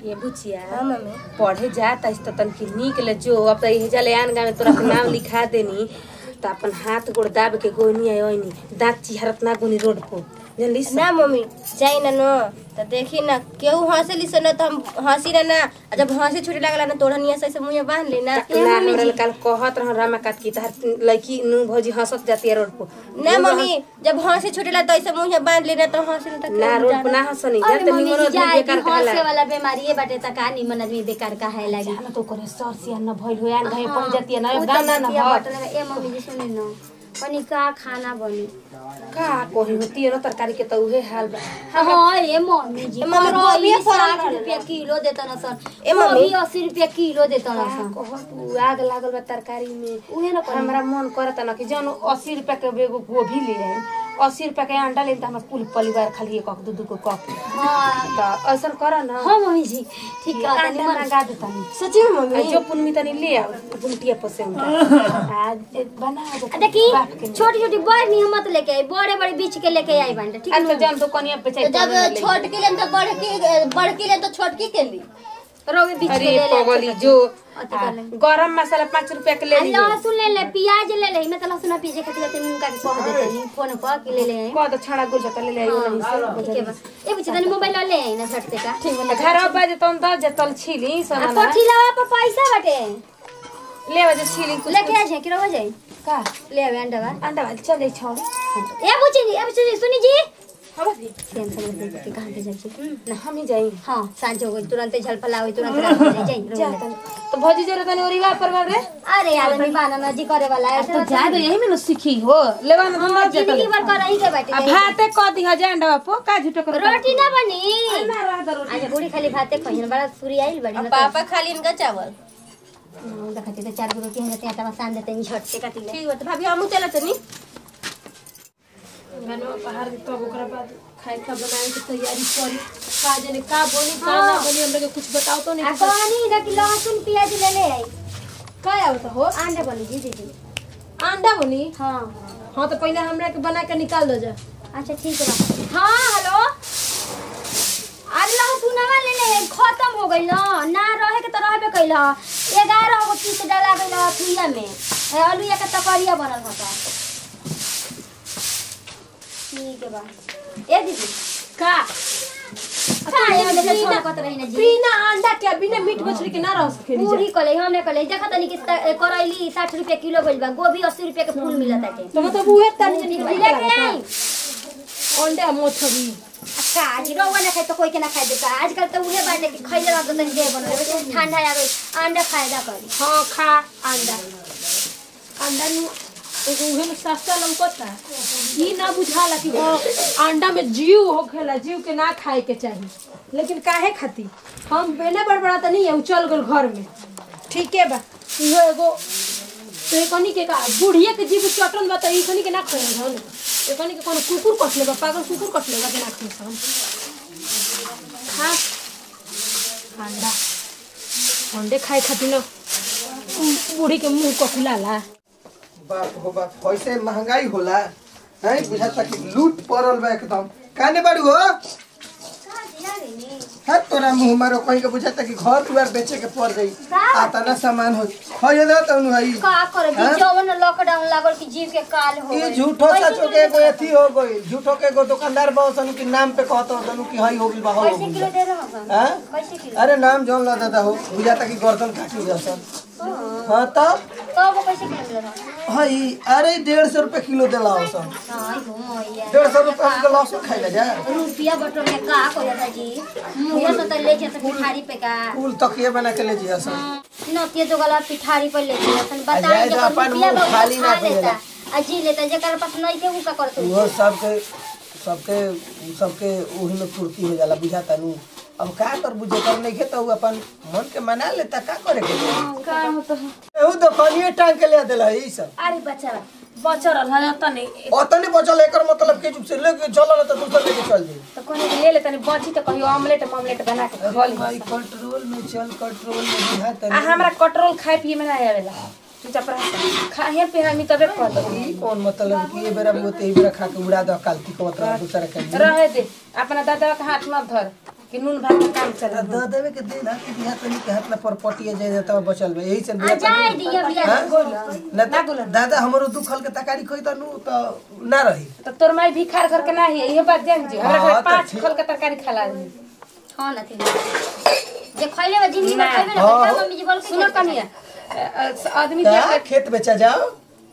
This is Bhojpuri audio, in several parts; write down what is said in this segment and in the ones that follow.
ये बुचिया हाँ मम्मी पढ़े जात तो तनकी निक ले जो अब तो यही जाले आन गाँव में तोरा के नाम लिखा देनी तो अपन हाथ गोड़ दाब के गोनी आई ओनी दांत चिहरत ना गोनी रोड पर जानली से? ना मम्मी जाई ना नो तो देखी ना केहू हंसली से ना तो हम हंसी ना ना आ जब हंसी छुटे लागला ना तोड़ा निया से मुंह बांध ली ना ना हमरा कल कहत रह रामा काट की तार लड़की नु भौजी हंसत जाती है रोड पर ना मम्मी जब हंसी छुटेला तो ऐसे मुंह बांध ली ना तो हंसी ना तो ना केहू रोड जाना। पर ना हंसनी अरे जाते मम्मी निमन जी आदमी जाए बेकार कि हंसे कहला वाला बीमारी बाटे त का निमन आदमी बेकार काहे लागी ना तो करे सर सिया न भइल हो आन घाय पड़ जाती है ना उ त गाना ना बतिया हो बटले में, ए मम्मी जी सुनी न पनि का खाना बनी का कोही होती है ना तरकारी के तो उहे हाल बा हाँ ए मम्मी जी ए, मम्मी, करई गोभी फरल साठ रहल रुपया किलो देता न सन ए, मम्मी। गोभी अस्सी रुपया किलो देता न सन कहत आग लागल बा तरकारी में उहे न कहनी। हमरा मन करता ना कि जौन अस्सी रुपया के एगो गोभी ले आई अस्सी रुपया के अंडा ले त हमर कुल परिवार खाली एक दू दू को कप हाँ त ऐसा कर न हाँ मम्मी जी ठीक है अंडा निमन मंगा देता नी सच्ची में मम्मी जो पुनमी तनी ले आओ गुमटिया पर से आज बना दे आ देखी बाप के छोटी छोटी बड़ नहीं मत लेके आई बड़े बड़े बीच के लेके आई बांटे ठीक आज तो है जान तो कनिया पे तो जब छोटकी ले तो बड़की बड़की ले तो छोटकी के ली रोवे बीच के अरे ले ले पगली जो अति कर ले। गरम मसाला पाँच रुपया के ले आ लीजिए लहसुन ले ले प्याज ले ले मैं तो लहसुन प्याज खातिर ते मुंह का के कह देते नहीं फोन पर कि ले ले आई कह तो छाड़ा गुल जाता ले ले आइयो नहीं से ठीक है बा ए बुझे तनी मोबाइल ले आई ना झट से का ठीक है घर अब बाजे तन दस जतल छीली आ सामान पठिलावा पर पैसा बाटे ले बाजे छीली कुछ लेके आ जाए कि रहो जाए का ले आवे अंडा बा अंडा वाली चले छोड़ ए बुझी जी ए बुझी जी सुनी जी हम भी सेम से दे के कहां पे जाए ना हम ही जाई हां सांझ हो गई तुरंत झल फलावे तुरंत रात हो जाए जा जाए तनी तो भौजी जरे तनी ओरिवा पर बाबरे अरे यार नहीं बाना ना जी करे वाला है तो जा दे यही में न सीखी हो लेवा न धंधा जतल जिंदगी भर कर रही के आ बाटे भाते क दी हजार अंडा बापो का झूठो कर रोटी ना बनी ना रह दो रोटी अच्छा बूढ़ी खाली भाते कहिन बड़ा सूरी आइल बड़ी ना पापा खाली इनका चावल तो देखते तो चार गो रोटी हम देते हैं तब सान देते हैं झट से काटी ले ठीक बात भाभी हमू चला तनी मैंने बाहर तब ओकरा बाद खाए का बनाए की तैयारी करी का जाने का बनी का ना बनी हम लोग के कुछ बताओ तो आ नहीं कहानी ना कि लहसुन प्याज ले ले आई का आवत हो अंडा बनी जी दीदी अंडा बनी हाँ हाँ तो पहले हमरा के बना के निकाल दो जा अच्छा ठीक है हाँ हेलो अरे लहसुनवा ले ले आई, खत्म हो गई ना ना रहे के तो रहबे कैल ग्यारह गो पीस डाला गई थुइया में ए, आलूया के तकरिया बनल होता ठीक है बा ए दीदी का का ये देखो छोड़ कत रही ना जी बिना अंडा के बिना मीट मछली के ना रह सके पूरी कले हमने कले देखा तनी कि स- करैली साठ रुपया किलो गइल बा गोभी अस्सी रुपया के फूल मिलत है तो मतलब उहे तनी जनी लेके आई अंडा मछली काज रौवा ना खाए तो कोई के ना खाए देता आजकल तो उहे बाटे कि खइले रहत तनी दे बन ठंडा आ गई अंडा फायदा करी हाँ खा अंडा अंडा नु एगो उहे में सस्ता लौकता ई ना बुझाला कि हाँ अंडा में जीव होखेला जीव के ना खाए के चाहिए लेकिन काहे खाती हम बेने बड़बड़ाता नहीं है चल गल घर में ठीक है बा इहो एगो तो एक कनी के का बुढ़िया के जीव चटन बा तो ई कनी के ना खाए हन एक कनी के कोनो कुकुर कट लेबा पागल कुकुर कट लेबा के ना खाए हम खा अंडा अंडे खाए खातिर ना बूढ़ी के मुंह ककुलाला बाप हो बाप कैसे महंगाई होला है बुझाता कि लूट पड़ल बा एकदम काने बाड़ू हो है तोरा मुंह मारो कहीं के बुझाता कि घर दुआर बेचे के पड़ जाई आता ना सामान हो खरीद तनु हई का करे हाँ? जी जवन लॉकडाउन लागल कि जीव के काल हो ये गइल। झूठो कैसे सचो के एगो अथी हो गई झूठो के एगो दुकानदार बहुसन के नाम पे कहतो तनु कि हई हो गइल बा हो कैसे गइल किलो बा। दे रहा हूँ हैं? कैसे किलो अरे नाम जौन ला दादा हो बुझाता कि गर्दन काटी जसन हाँ तब तो वो कैसे किलो मिल रहा हई अरे डेढ़ सौ रुपये किलो देला हो सन हां घूमो ये डेढ़ सौ रुपये के लहसुन खाई जा रुपया बटोर में का को जाता जी मुझे तो तो ले जाता पिठारी पे का फूल तकिए बना के ले जिया सन नतिया जो गला पिठारी पर ले जाता सन बता जाए जो तो अपन रुपया मुंह बहुत खाली ना खा लेता करेला। आ जी लेता जेकर पास नहीं थे उ का करत वो सबके सबके सबके ओही में पूर्ति हो जाला बुझाता नु अब का कर बुझे कर नहीं के तो उ अपन मन के मना लेता का करे के का होता है एहू दुकानिए टांग के ले देला ई सब अरे बच्चा बचल है तने ओतने बचल एकर मतलब के जुग से लेके चल तो दूसरा लेके चल जाई तो कोने के ले ले तनी बची तो कहियो ऑमलेट ऑमलेट बना के खा ली भाई कंट्रोल में चल कंट्रोल में बुझाता आ हमरा कटरोल खाए पिए में ना आवेला चुपचाप रह खाए पे हमी तबे कर दो ई कौन मतलब कि ये बेरा बोते ई बेरा खा के उड़ा दो कालती को मतलब दूसरा के रहे दे अपना दादा के हाथ मत धर कि नून भात के काम चला द देवे के दे ना कि बिहा तनी के हाथ ना पर पटिए जाए जाता बचल बा यही से आ बिहा जाए दिया बिया ना त- दादा हमरो दुख हल के तकारी खोई त नु त ना रही तो तोर माई भिखार करके ना है ये बात जान जी हमरा हाँ, घर तो पांच ठीक। खोल के तरकारी खिला दी हाँ ना थी जे खइले बा जिंदगी में ना। खइबे ना हाँ। बच्चा मम्मी जी बोल के सुनो खेत कनिया अ, अ, आदमी का देख के खेत बेचा जाओ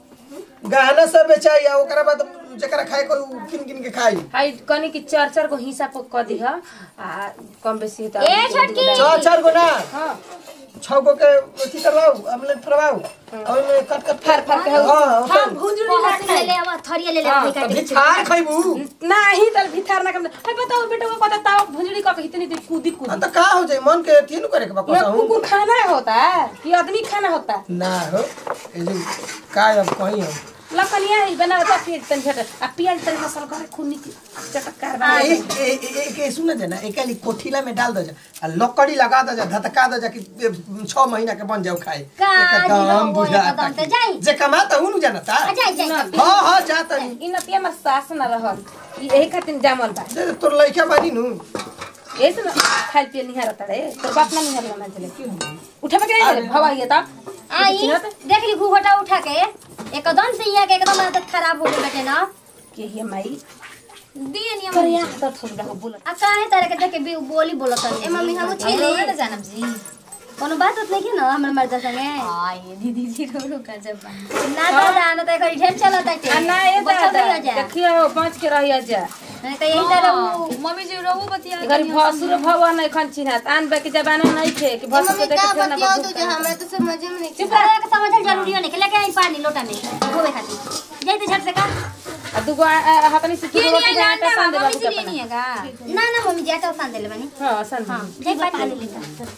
गहना सब बेचाई आ ओकरा बाद जकरा खाए को उ किन किन के खाई हाई कनी की चार चार को हिस्सा पक कर दी आ कम बेसी तो ए, छोटकी। चार चार गो ना हां छह गो के अथी करवाओ अमलेट फरवाओ और में कट कट फार फार के हां हां भुंजुरी ना पहले ले ले आवा थरिया ले ले हाँ, अपने काट अभी छार खइबू नाही तल भिखार ना कम हाय बताओ बेटा वो पता ताव भुंजुरी का इतनी देर कूदी आ कूदी त का हो जाई मन के अथी नु करे के बा ना कसहू कुकुर खाना होता है कि आदमी खाना होता है ना हो ए जो का अब कहीं हम लकनिया ही बनावता फिर तन झट आ प्याज तन मसाला करे खूनी चटकार बना ए ए ए के सुन जना एकाली कोठीला में डाल दो जा आ लकड़ी लगा दो जा धतका दो जा कि ए, छह महीना के बन जाओ खाए का जी एकदम हो, बुझा एकदम तो जाई। जे कमाता हूं नु जानता आ जाए जाए हां हां जाता इ नतिया में सास न रहल ई एही खातिर जामल बा दे तोर लइका बानी नु ऐसे ना खाल पिए निहार रे तो बाप ना निहार ना चले क्यों उठा के नहीं रे भवा ये ता आई देख ली घूघटा उठा के एकदम से यहाँ के एकदम आदत खराब हो गई बेटे ना के ये माई दिए नियम पर या तो थोड़ा हो बोल आ काहे तरह के देख के बी- बोली बोलत ए मम्मी हम छेली ना जानब जी कोनो बात उत नहीं ना हमर मर्द संगे हाय दीदी जी रो रो कर जब ना तो जाना तो एकर ढेर चलत है आ ना ये बचल दादा रहिया जा देखियो बच के रहिया जा नहीं तो यही तरह उ मम्मी जी रो बतिया घर भसुर भवा नहीं खन चिन्हत आन बे के जमाना नहीं थे कि भसुर के देखे थे ना बतियाओ बबू तो जो हमरा तो समझ में नहीं चुप रह के समझल जरूरी है नहीं लेके आई पानी लोटा में धोवे खातिर जाई तो झट से का आ दुगो हतनी से तू रोटी का आटा सान दे बाबू के अपना नहीं का ना ना मम्मी जाता सान देले बनी हां सान हां दे जाई पानी लेता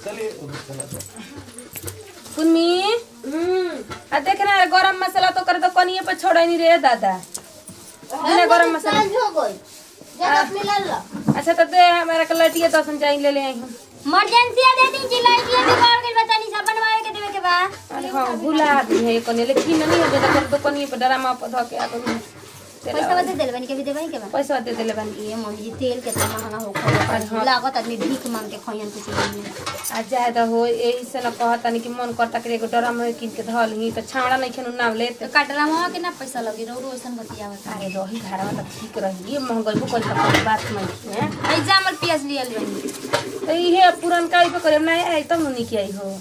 सुनमी आ देख ना गरम मसाला तो कर तो कनिए पे छोड़े नहीं रे दादा बिना गरम मसाला हो गई जब अपने लाल ला अच्छा तो दे हमारा के लटिया दसन जाई ले ले आई हम इमरजेंसी दे दी जिलाई दिए भी कर गई बता नहीं सब बनवावे के देवे के बा अरे हाँ भुला दी है कने लेकिन नहीं हो जाता कर तो कनिए पे डरामा पे धो के आ तो पैसा बता देले बनी के भी देवे के बा पैसा दे देले बानी ये मम्मी जी तेल कितना महंगा हो खा लागत आदमी भीख मांग के खइयन कुछ नहीं आ जाए तो हो यही से न कहता नहीं कि मन करता कि एगो डरम में किन के धल ही तो छावड़ा नहीं खेनु नाम ले तो काटला मवा के ना पैसा लगी रो रो ओसन बतियावत अरे रही घरवा तो ठीक रही ये महंगाई को कोई तो बात नहीं है आई जामल पियाज लिया ले तो ये पुरन का पे करे नहीं आई तब नहीं की आई हो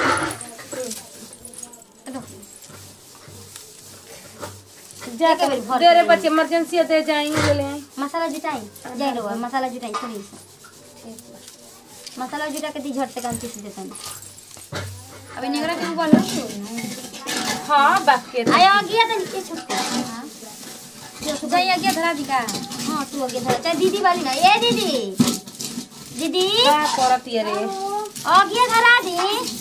जा के बेरी भर दे रे के बच्चे इमरजेंसी दे जाएंगे ले ले आई मसाला जुटाई जाई रो मसाला जुटाई थोड़ी सा मसाला जुटा के दी झट से काम पीस देता हूं अबे निगरा के बोल हाँ बात के आय आ गया तो नीचे छुटका जाई आगे धरा दी का हां तू आगे धर चाहे दीदी वाली ना ए दीदी दीदी का करत ये रे आ गया धरा दी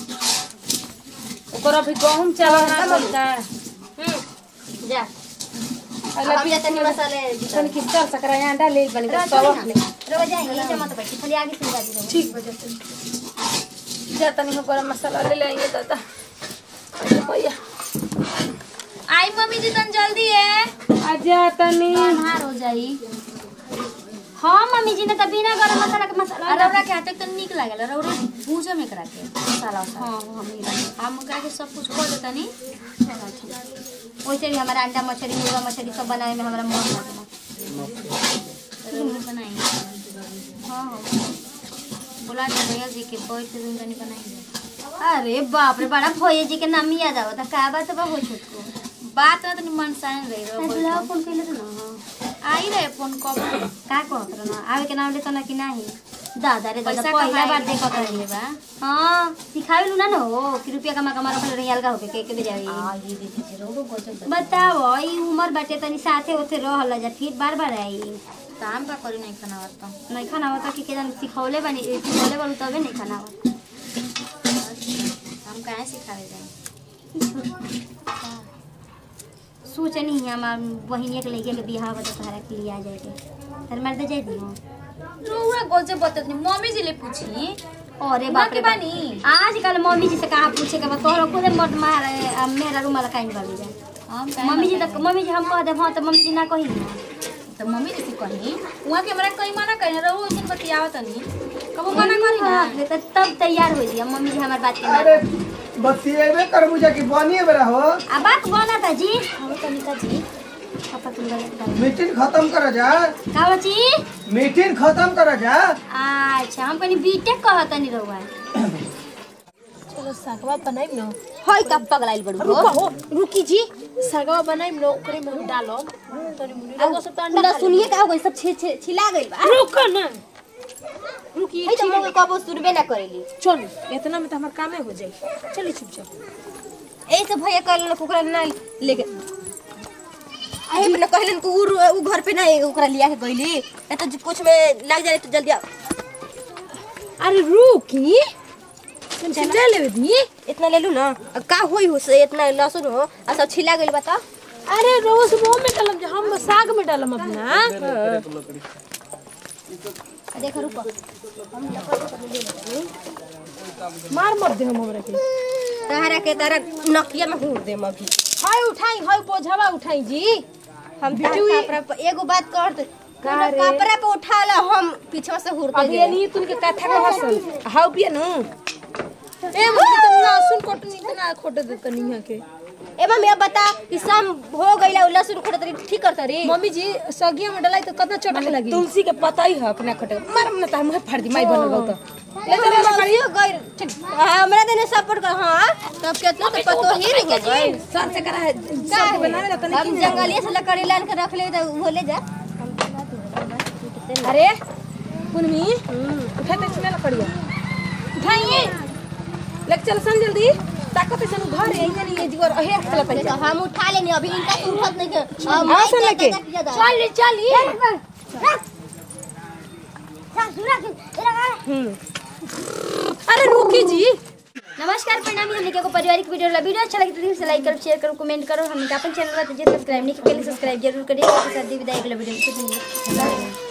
ओकर अभी गहूम चावल ना बोलता हम्म जा अल्लाह हम जाते नहीं मसाले तन की चल सकरा अंडा ले बनी तो सब ले रोज जाएंगे ये मत बैठी खाली आगे से दी ठीक बजे जा तनी हो गरम मसाला ले लेंगे दादा अरे भैया आई मम्मी जी तन जल्दी है आजा तनी हार हो जाई हाँ मम्मी जी ने तो बिना गरम मसाला के मसाला अरे रौरा के हाथे तो निक लागल रौरा भूजो में करा के मसाला उसाला। हां हम हम करा के सब कुछ कर देता नी वैसे भी हमारा अंडा मछली मुर्गा मछली सब बनाए में हमारा मन लगेला जरूर बनाएंगे हाँ हाँ बोला दे भैया जी के बैठ के तनी बनाएंगे अरे बाप रे बड़ा भैया जी के नाम याद आवता का बात बा हो छोटको बात में तनी मन सान रही मैं रो बुलाओ फोन कैले तो ना आई रहे फोन कब का कहत रह ना आवे के नाम लेतो ना कि नहीं दादा रे दादा पैसा पहला बार कमाए देखत रही बा हाँ सिखावे लू ना न हो कि रुपया कमा कमा रखल रही अलगा होके के के दे जावे आ ये दीदी जी रो गजब बताओ ई उम्र बाटे तनी साथे ओथे रहल जा फिर बार बार आई काम का करी नहीं खाना वाता नहीं खाना होता कि केजन सिखौले बनी ए, सिखौले बलू तबे नहीं खाना होता हम कहाँ सिखावे जाए सोचनी ही हमार बहिनिया के लइका के बियाह बता तहरा के लिए आ जाएगे तर मर्द जाए दी रोरा गजब बतत नहीं मम्मी जी ले पूछी अरे बाप रे के बानी आजकल मम्मी जी से कहाँ पूछे के बा तोहरा खुद मर्द मार मेरा रूमाल काइन बाली जा हम मम्मी जी तक मम्मी जी हम कह दे हाँ तो मम्मी जी ना कही ना तो मम्मी जैसे कही वहाँ के हमरा कहीं मना करी रहो उस दिन बतियावत नहीं कबो मना करी ना तो तब तैयार हो जिया मम्मी जी हमार बात के अरे मान बतिएबे कर बुझा कि बनिए बेरा हो आ बात बना था जी हम तनिका जी पापा तुम गलत बात मीटिंग खत्म कर जा का बची मीटिंग खत्म कर जा अच्छा हम कनी बीटेक कहत नहीं रहुआ चलो सागवा बनाइम न होय का पगलाइल बड़ू रुको हो रुकी जी सागवा बनाइम न ओकरे में हम डालम तनी मुनी रउआ सब तो अंडा ना खा सुनिए का हो गई सब छे छे छिला गइल बा लेब। रुको ना रुकी है तो हम कबो सुनबे ना करेली चल इतना में तो हमार कामे हो जाई चली चुपचाप ऐसे भैया कहलन ओकरा ना लेके आई अपने कहलन कि उ उ घर पे ना ओकरा लिया के गइली या तो कुछ में लग जाए तो जल्दी आओ अरे रुकी तुम छिला लेवे दी इतना ले लू ना अब का होई हो से इतना लहसुन हो आ सब छिला गइल बा त अरे रोज वो में डालम जो हम साग में डालम अपना देखो रुको मार मत दे हम हमरा के तहरा के तारा नकिया में हुर देम अभी हाय उठाई हाय बोझवा उठाई जी हम बिटुई कपड़ा पे एगो बात कर दे का रे? कपड़ा पे उठाला हम पीछे से हुर अभी ये नहीं तुनके कथा का हसन हाउ पिए नु ए मुझे तो लहसुन कोटनी इतना खोटे दे तनी है के ए मम्मी अब बता कि शाम हो गइला उ लहसुन खोटा तरी ठीक कर तरी मम्मी जी सगिया में डलाई तो कितना चटक लगी तुलसी के पता ही है अपना खटे मार ना तो मुंह फाड़ दी माई बनल हो तो ले चले लकड़ियो गइल ठीक हमरा देने सपोर्ट कर हां तब केतना तो पतो ही नहीं है गइल सर से करा है का बनावे ला तनी हम जंगलिया से लकड़ी लान के रख ले तो वो ले जा अरे कुनमी उठाते चले लकड़िया उठाइए लेके चल सन जल्दी ताकत से घर है नहीं ये जीवर अहे चला तो पैसा हम उठा लेनी अभी इनका तो उठत नहीं के अब हाँ, सुन लेके। चल चल चल अरे रुकी जी नमस्कार प्रणाम हमने के पारिवारिक वीडियो ला वीडियो अच्छा लगे तो दिल से लाइक करो शेयर करो कमेंट करो हमने अपन चैनल पर सब्सक्राइब नहीं किया सब्सक्राइब जरूर करिए साथ ही विदाई अगला वीडियो में फिर मिलेंगे